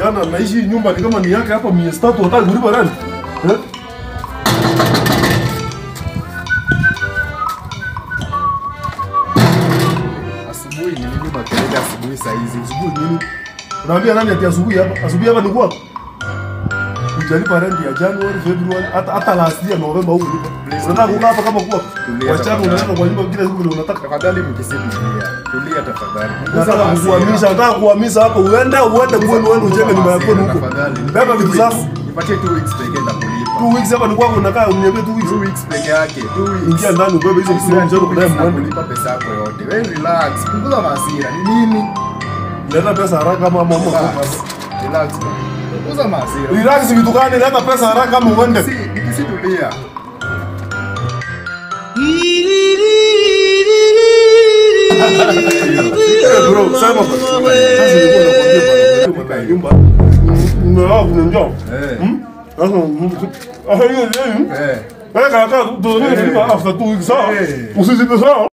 Kijana naishi hii nyumba ni kama ni yake hapa miezi tatu hataki kulipa rent. Eh? Asubuhi ni nini makelele asubuhi saa hizi? Asubuhi nini? Unaambia nani ati asubuhi hapa? Asubuhi hapa ni kwako. Hujalipa rent ya January, February, hata hata last year November huko lipa. Unataka kukaa hapa kama kwako. Tulia Wasichana tafadhali. unaenda kwa nyumba kila siku vile unataka. Tafadhali mkisibu tulia. Tulia tafadhali. Punguza Nataka hasira. kukuhamisha, nataka kuhamisha hapo uende uende kwenu uende ujenge nyumba yako huko. Tafadhali. Beba vitu zako. Nipatie two weeks pekee nitakulipa. Two weeks hapa ni kwako unakaa uniambie two weeks. Two weeks peke yake. Two weeks. Ingia ndani ubebe hizo vitu Two mzee kudai weeks mwende. nakulipa pesa yako yote. Wewe relax. Punguza hasira. Ni nini? Leta pesa haraka ama mama. Relax. Relax. bwana. Punguza hasira. Relax vitu gani? Leta pesa haraka ama uende. Si, nikisitulia. Eh, bro, sema basi. Sasa nilikuwa nakwambia bana, nyumba. Mmeoa kuna njoo. Eh. Hmm? Sasa ah hiyo hiyo. Eh. Eh kaka, tu tu after two weeks. Eh. Usizidi sawa.